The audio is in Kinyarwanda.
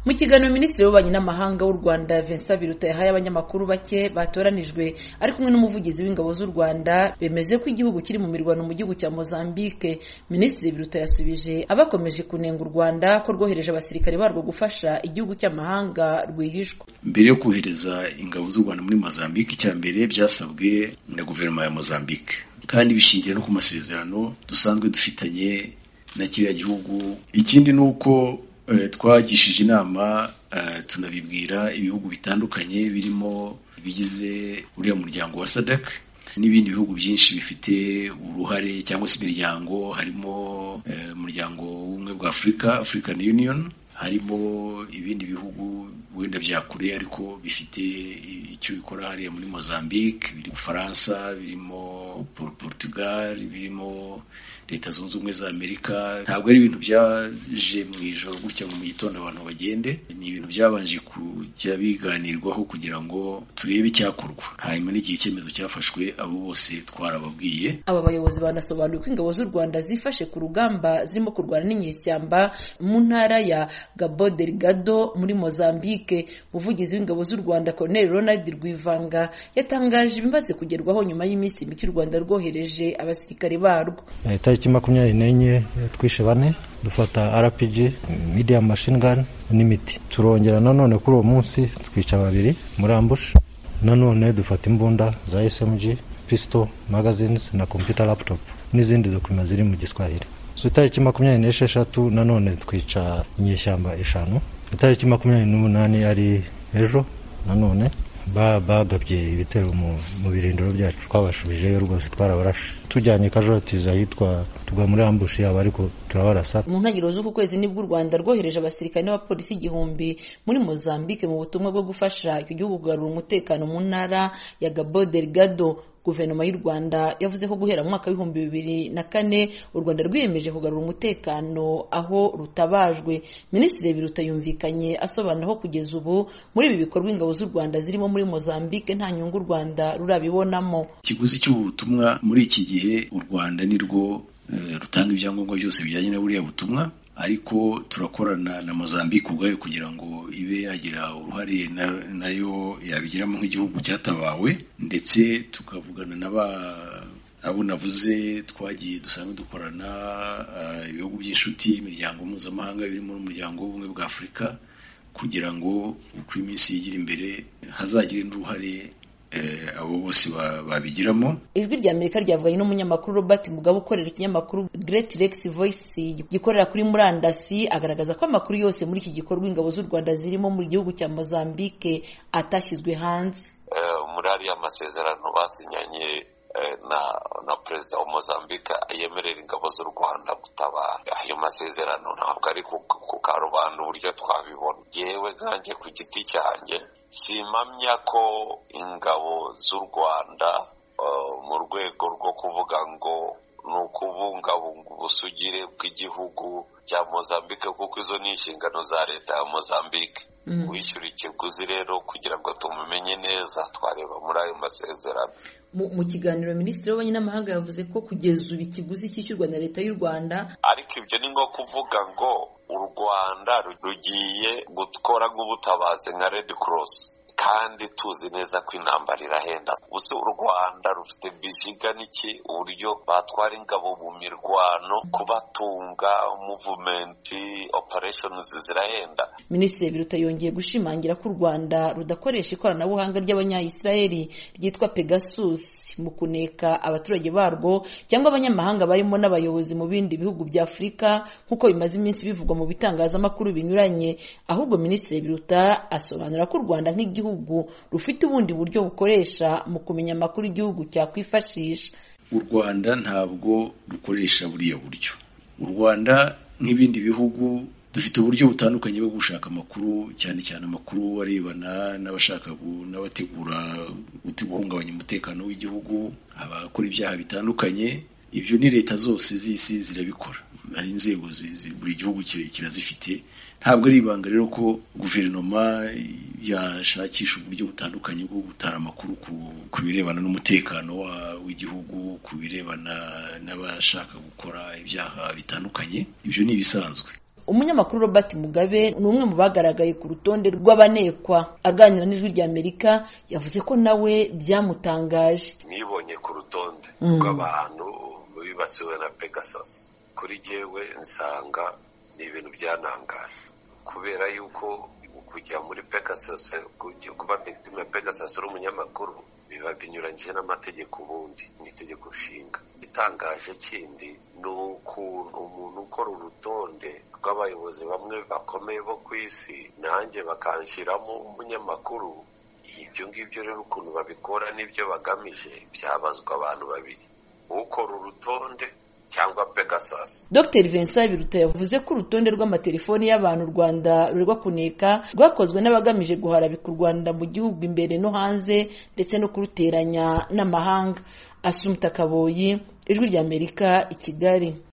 mu kiganiro minisitiri w'ububanyi n'amahanga w'u rwanda vincent biruta yahaye abanyamakuru bake batoranijwe ari kumwe n'umuvugizi w'ingabo z'u rwanda bemeze ko igihugu kiri mu mirwano mu gihugu cya mozambique minisitiri biruta yasubije abakomeje kunenga u rwanda ko rwohereje abasirikare barwo gufasha igihugu cy'amahanga rwihishwa mbere yo kohereza ingabo z'u rwanda muri mozambique icya mbere byasabwe na guverinoma ya mozambique kandi bishingiye no ku masezerano dusanzwe dufitanye na kiriya gihugu ikindi ni uko twagishije inama tunabibwira ibihugu bitandukanye birimo bigize uriya muryango wa SADC n'ibindi bihugu byinshi bifite uruhare cyangwa se imiryango harimo umuryango w'ubumwe bwa Afurika African Union harimo ibindi bihugu wenda bya kure ariko bifite icyo bikora hariya muri Mozambique biri mu Bufaransa birimo Portugal birimo leta zunze ubumwe za Amerika ntabwo ari ibintu byaje mu ijoro gutya mu gitondo abantu bagende ni ibintu byabanje kujya biganirwaho kugira ngo turebe icyakorwa hanyuma n'igihe icyemezo cyafashwe abo bose twarababwiye aba bayobozi banasobanuye ko ingabo z'u Rwanda zifashe ku rugamba zirimo kurwana n'inyeshyamba mu ntara ya Gabo Delgado muri Mozambique umuvugizi w'ingabo z'u Rwanda Colonel Ronald Rwivanga yatangaje ibimaze kugerwaho nyuma y'iminsi mike u Rwanda rwohereje abasirikare barwo itariki makumyabiri n'enye twishe bane dufata rpg medium machine gun n'imiti turongera nanone kuri uwo munsi twica babiri muri ambush nanone dufata imbunda za smg pistol magazines na computer laptop n'izindi dokima ziri mu giswahili so itariki makumyabiri n'esheshatu nanone twica inyeshyamba eshanu itariki makumyabiri n'umunani ari ejo nanone bagabye ibitero mu birindiro byacu twabashubijeyo rwose twarabarashe tujyanye kajotiza ahitwa tugwa muri ambushi yabo ariko turabarasa mu ntangiriro z'uku kwezi nibwo u rwanda rwohereje abasirikare n'abapolisi igihumbi muri mozambique mu butumwa bwo gufasha icyo gihugu kugarura umutekano mu ntara ya gabo delgado guverinoma y'u rwanda yavuze ko guhera mu mwaka w'ibihumbi bibiri na kane u rwanda rwiyemeje kugarura umutekano aho rutabajwe minisitiri biruta yumvikanye asobanura ko kugeza ubu muri ibi bikorwa ingabo z'u rwanda zirimo muri mozambique nta nyungu u rwanda rurabibonamo ikiguzi cy'ubutumwa muri iki gihe u rwanda ni rwo rutanga ibyangombwa byose bijyanye na buriya butumwa ariko turakorana na Mozambique ubwayo kugira ngo ibe yagira uruhare nayo yabigiramo nk'igihugu cyatabawe ndetse tukavugana n'aba abo navuze twagiye dusanzwe dukorana ibihugu by'inshuti imiryango mpuzamahanga birimo n'umuryango w'ubumwe bwa Afurika kugira ngo uko iminsi yigira imbere hazagire n'uruhare abo bose babigiramo ijwi rya amerika ryavuganye n'umunyamakuru robert mugabo ukorera ikinyamakuru great rex voice gikorera kuri murandasi agaragaza ko amakuru yose muri iki gikorwa ingabo z'u rwanda zirimo mu gihugu cya mozambique atashyizwe hanze muri ariya masezerano basinyanye na na perezida wa mozambique yemerera ingabo z'u rwanda gutabara ayo masezerano ntabwo ari ku karubanda uburyo twabibona yewe nkanjye ku giti cyanjye simpamya ko ingabo z'u rwanda mu rwego rwo kuvuga ngo ni ukubungabunga ubusugire bw'igihugu cya mozambique kuko izo ni inshingano za leta ya mozambique wishyura ikiguzi rero kugira ngo tumumenye neza twareba muri ayo masezerano mu kiganiro minisitiri w'ububanyi n'amahanga yavuze ko kugeza ubu ikiguzi cyishyurwa na leta y'u rwanda ariko ibyo ni nko kuvuga ngo u rwanda rugiye gukora nk'ubutabazi nka redi korosi kandi tuzi neza ko intambara irahenda gusa u rwanda rufite biziga n'iki uburyo batwara ingabo mu mirwano kubatunga muvumenti opereshonizi zirahenda minisitiri biruta yongeye gushimangira ko u rwanda rudakoresha ikoranabuhanga ry'abanyayisiraheli ryitwa pegasus mu kuneka abaturage barwo cyangwa abanyamahanga barimo n'abayobozi mu bindi bihugu bya afurika nk'uko bimaze iminsi bivugwa mu bitangazamakuru binyuranye ahubwo minisitiri biruta asobanura ko u rwanda nk'igihugu rufite ubundi buryo bukoresha mu kumenya amakuru igihugu cyakwifashisha u rwanda ntabwo rukoresha buriya buryo u rwanda nk'ibindi bihugu dufite uburyo butandukanye bwo gushaka amakuru cyane cyane amakuru arebana n'abashaka n'abategura guhungabanya umutekano w'igihugu abakora ibyaha bitandukanye ibyo ni leta zose z'isi zirabikora hari inzego buri gihugu kirazifite ntabwo ari ibanga rero ko guverinoma yashakisha uburyo butandukanye bwo gutara amakuru ku birebana n'umutekano w'igihugu ku birebana n'abashaka gukora ibyaha bitandukanye ibyo ni ibisanzwe umunyamakuru robert mugabe ni umwe mu bagaragaye ku rutonde rw'abanekwa aganira n'ijwi ry'amerika yavuze ko nawe byamutangaje nibonye ku rutonde Mm. rw'abantu bibatsiwe na pegasus kuri jyewe nsanga ni ibintu byanangaje kubera yuko kujya muri pegasus kujya kuba victim ya pegasus uri umunyamakuru biba binyuranyije n'amategeko ubundi ni itegeko nshinga itangaje kindi ni ukuntu umuntu ukora urutonde rw'abayobozi bamwe bakomeye bo ku isi nanjye bakanshyiramo umunyamakuru ibyo ngibyo rero ukuntu babikora n'ibyo bagamije byabazwa abantu babiri ukora urutonde cyangwa pegasus Dr Vincent Biruta yavuze ko urutonde rw'amatelefoni y'abantu u Rwanda rurerwa kuneka rwakozwe n'abagamije guharabika u Rwanda mu gihugu imbere no hanze ndetse no kuruteranya n'amahanga Asumta Kaboyi Ijwi ry'Amerika i Kigali